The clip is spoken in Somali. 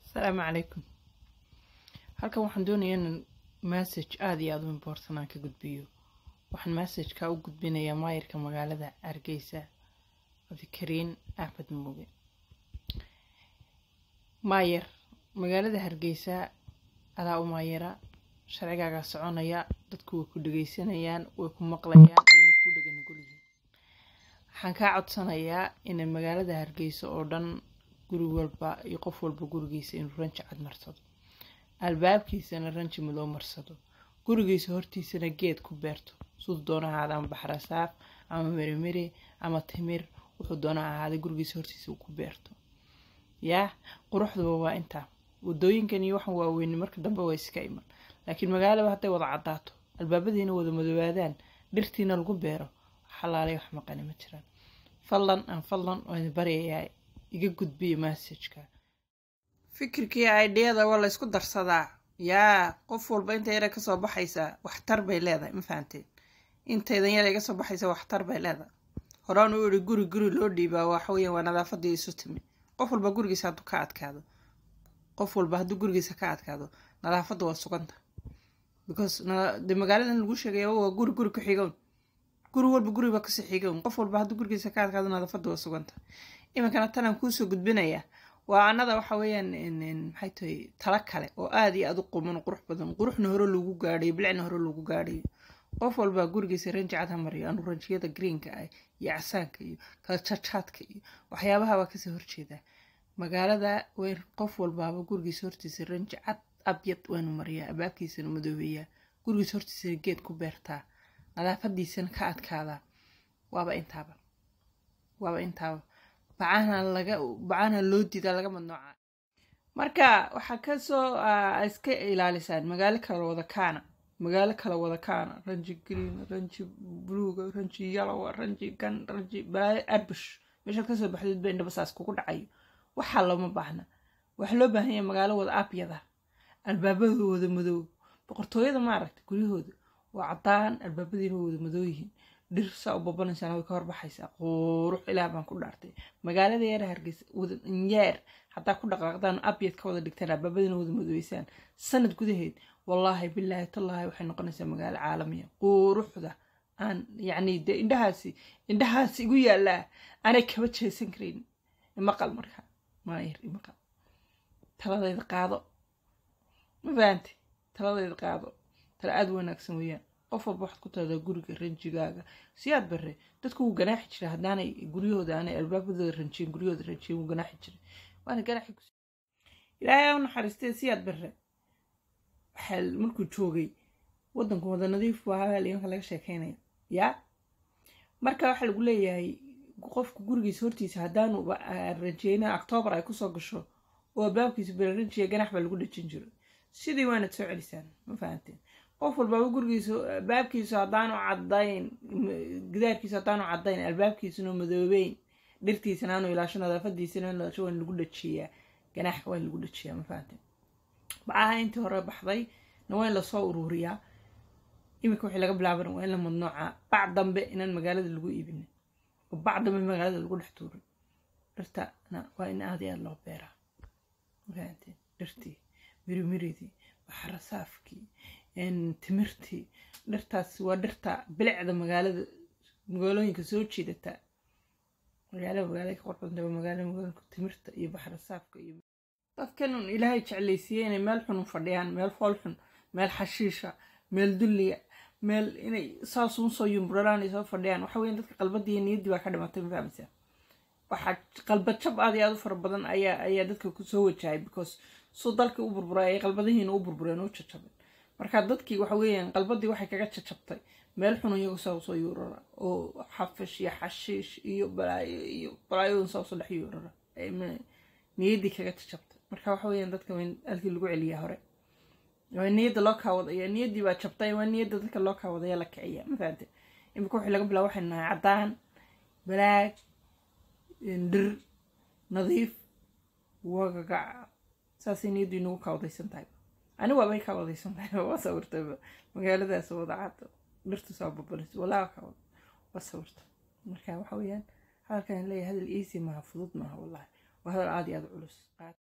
asalaamu calaykum halkan waxaan doonayaa inaan message aada iyo aada u important aan ka gudbiyo waxaan messageka u gudbinayaa maayirka magaalada hargeysa cabdikariin axmed muuge maayir magaalada hargeysa adaa u maayira sharcigaagaa soconaya dadku way ku dhegeysanayaan way ku maqlayaan wayna ku dhaganugulyihiin waxaan kaa codsanayaa inay magaalada hargeysa oo dhan guri walba iyo qof walba gurigiisa inuu ranji cad marsado albaabkiisana ranji madow marsado gurigiisa hortiisana geed ku beerto siduu doona ahaada ama baxrasaaf ama merimeri ama timir wuxuu doona ahaaday gurigiisa hortiisa uu ku beerto yaa quruxduba waa intaa wadooyinkan iyo waxan waaweyni marka dambe waa iska iman laakiin magaalaba hadday wada cadaato albaabadiina wada madoobaadaan dhirtiina lagu beero xalaalay wax maqani ma jiraan fadlan aan fadlan waan baryayaa iga gudbiya massajka fikirkii ideyada waa laysku darsadaa yaa qof walba inta yara kasoo baxaysa waxtar bay leedahay ma fahanteen intaydan yara iga soo baxaysa waxtar bay leedahay horaan u iri guri guri loo dhiibaa waxaweya waa nadaafadii isu timi qof walba gurigiisa hadduu ka adkaado qof walba hadduu gurigiisa ka adkaado nadaafadda waa suganta because de magaaladan lagu sheegaya waa guri guri ku xigown guri walba guriba kasii xigown qof walba hadduu gurigiisa ka adkaado nadaafadda waa suganta iminkana tanaan kuusoo gudbinaya waa anada waxa weeyaan maxay tahay tala kale oo aada iyo aada u quman qurux badan quruxna hore lagu gaadhayo bilicna hore lagu gaadhayo qof walbaa gurigiisa ranji cad ha mariyo anu ranjiyada greenka ah iyo casaanka iyo kala jajaadka iyo waxyaabaha waa kasoo horjeedaa magaalada weyn qof walbaaba gurigiisa hortiisa ranji cad abyad waanu mariyaa abaabkiisana madoobeeyaa gurigiisa hortiisana geed ku beertaa nadaafadiisana ka adkaadaa waaba intaaba waaba intaaba bacahana laga bacahana loo diidaa laga madnooca marka waxaa kasoo iska ilaalisaan magaalo kala wada kaana magaalo kala wada kaana ranji green ranji bluga ranji yalowa ranji gan ranji balaayo abush meeshaad kasoo baxdeed ba indhabasaas kugu dhacayo waxaa looma baahna waxaa loo baahan yahay magaalo wada abyada albaabada wada madoow boqortooyada maaragta guryahooda waa cadaan albaabadiina wada madoo yihiin dhir saa u babanaysaan way ka horbaxaysaa quurux ilaah baan ku dhaartay magaalada yara hargeysa wadanyeer haddaa ku dhaqaaqdaan abyad ka wada dhigtaan albaabadiina wada madoobeysaan sanad gudaheed wallaahi bilaahi tallaahi waxay noqonaysaa magaalo caalamiya quuruxda aan yacni dee indhahaasi indhahaasi igu yaallaa aanay kaba jeesan karayn imaqal markaa maayir imaqal taladayda qaado ma fahanti taladayda qaado tala aada wanaagsan weeyaan qof walba waxaad ku taladaa guriga ranjigaaga siyaad bare dadku wuu ganaaxi jiray haddaanay guryahooda aanay albaabadooda ranjiyen guryahooda ranjiyen wuu ganaaxi jiray waana ganaaxi ku ilaahay u naxariistee siyaad bare waxaa markuu joogay waddanku wada nadiif buu ahaa imanka laga sheekeynaya yaa marka waxaa lagu leeyahay qofku gurigiisa hortiisa haddaanu ranjiyeyna octoobar ay kusoo gasho oo albaabkiisa belaranjiya ganax baa lagu dhajin jiro sidii waanad soo celisaan ma fahanteen qof walbaaba gurigiisa albaabkiisu haddaanu cadayn gidaarkiisu haddaanu cadayn albaabkiisuna madoobeyn dhirtiisana aanu ilaasho nadaafadiisana ilaasho waan lagu dhajiyaa ganaaxka waa in lagu dhajiyaa ma fahanteen bacaha intii hore baxday na waa in lasoo uruuriyaa iminka wixii laga bilaabana waa in la madnoocaa bac dambe inaan magaalada lagu iibinin oo bac dambe magaalada lagu dhex tuurin dhirtana waa in aada iyo aada loo beeraa ma fahanteen dhirtii mirimiridii baxrasaafkii timirtii dhirtaas waa dhirta bilicda magaalada magaalooyinka soo jiidata magaala magaalada ka qorxunta waa magaala magaalooyinka timirta iyo baxrasaafka iyo dadkan un ilaahay jeclaysiiyey inay meel xun u fadhiyaan meel fool xun meel xashiisha meel dulliya meel inay saasuun soo yumburaraan ay soo fadhiyaan waxa weyan dadka qalbadii iyo niyaddii baa ka dhimatay ma fahamsaa waxaa qalbad jab aad iyo aada u fara badan ayaa ayaa dadka kusoo wajahay because suu dalkii u burburay ay qalbadihiina u burbureen u jajabeen marka dadkii waxa weeyaan qalbadii waxay kaga jajabtay meel xun iyagu saa usoo yuurara oo xafish iyo xashiish iyo balaayo iyo balaayodan saa usoo dhex yuurara niyaddii kaga jajabtay marka waxa weeyaan dadka waa in halkii lagu celiyaa hore waa niyadda loo kaawadaya niyaddii baa jabtay waa niyadda dadka loo kaawadaya la kiciya ma fahamte imika wixii laga bilaabo waxay nahay caddaan balaag dhir nadiif wagagac saasay niyaddu inagu kaawadaysan tahay ani waabay kaawadaysan tahay waa sawirtayba magaaladaas wada cad dhirtu soo babanayso walaa kaawad waa sawirta marka waxa weeyaan hadalkan leeyahay hadal easy maaha fudud maaha wallahi waa hadal aada iyo aada culus